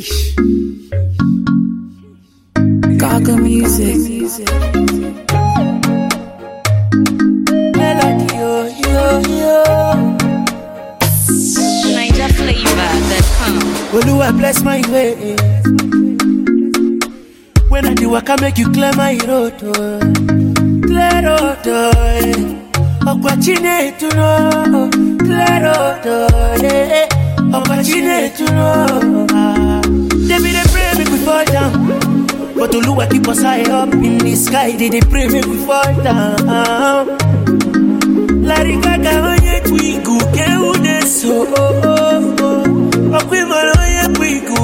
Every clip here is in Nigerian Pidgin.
Sheesh. Gaga music. Melody, yo, yo, yo. Niger flavor that come. Oluwa bless my way. When I do work, I make you clear my road. Oh. Clear road. Oh. Opportunity to know. Clear road. Oh. Yeah. Opportunity to know. Ah. They be they pray make we fall down. But Oluwa keep us high up in the sky. They they pray make we fall down. Larry Gaga onye twigu ke une so Okwimara onye twigu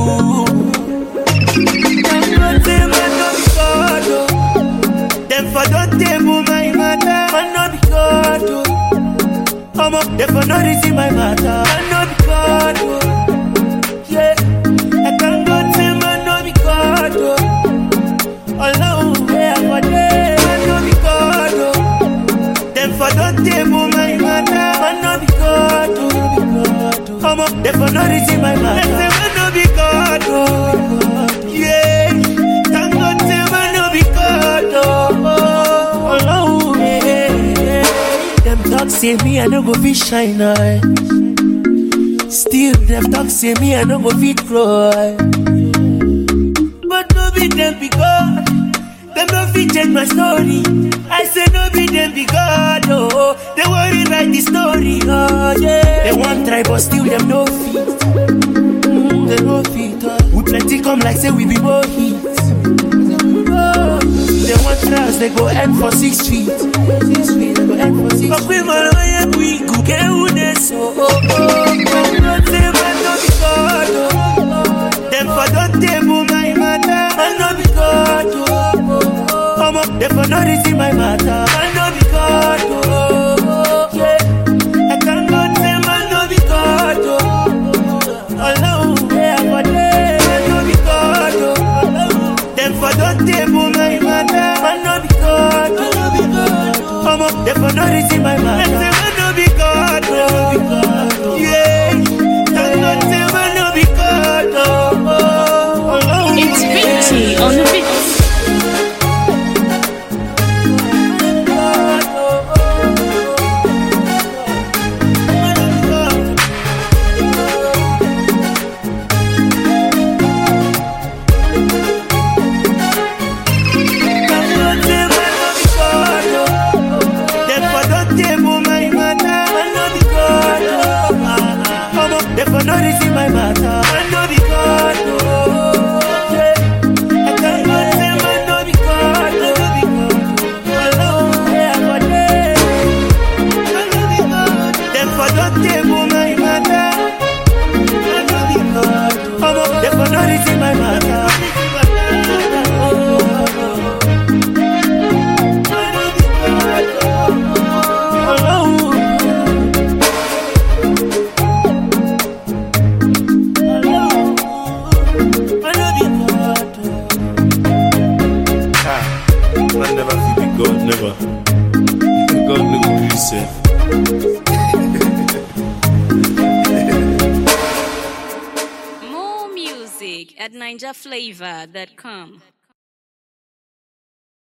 Dangote man no be God oh. Dem for don table my matter Man no be God oh. Omo dem for no reason my matter Man no be God oh. Yeah Dangote man no be God oh. Ọlọ́run where I for dey Man no be God oh. Them for don't table my matter. Man no be God, oh. Come on, them for no reason my matter. Them say man no be God, oh. Yeah, thank God say man no be God, oh. Oh, yeah. Them talk say me I no go fit shine, eye. Still them talk say me I no go fit grow, eye. But no be them be God. Them no fit change my story. I say no be them be God, oh. They worry write the story, oh yeah. They want try but still them no fit. Mm, they no fit. Oh. We plenty come like say we be more hits. Oh, they want trials, they go end for six feet. Six feet, they go end for six But we man, oh yeah, we go get who they so. Oh, oh, oh. Not say man no be God, oh. Them for don't table my matter. Man no be God, oh. Come up, they for no reason my matter. Man no be God, oh. Yeah. I can't go say man no be God, oh. Alone, yeah, for them. Man no be God, oh. Them for don't table my matter. Man no be God, oh. Come up, they for no reason my matter. Them say man no be God, oh. Yeah. Can't go say man no be God, oh. Alone, It's yeah. Vinci on the beat. No reason my matter, man no be God, oh. Yeah. I can't go say man no be God, no be God. Alone, yeah, for them. Man no be God. Them for don't table my matter. Man no be God. Come on, them for no reason my matter. Oh, oh, oh. Man no be God, oh. Alone. Man no be God, oh. Ah, man never feel be God, never. God no go gree sef. More music at NigerFlavor.com.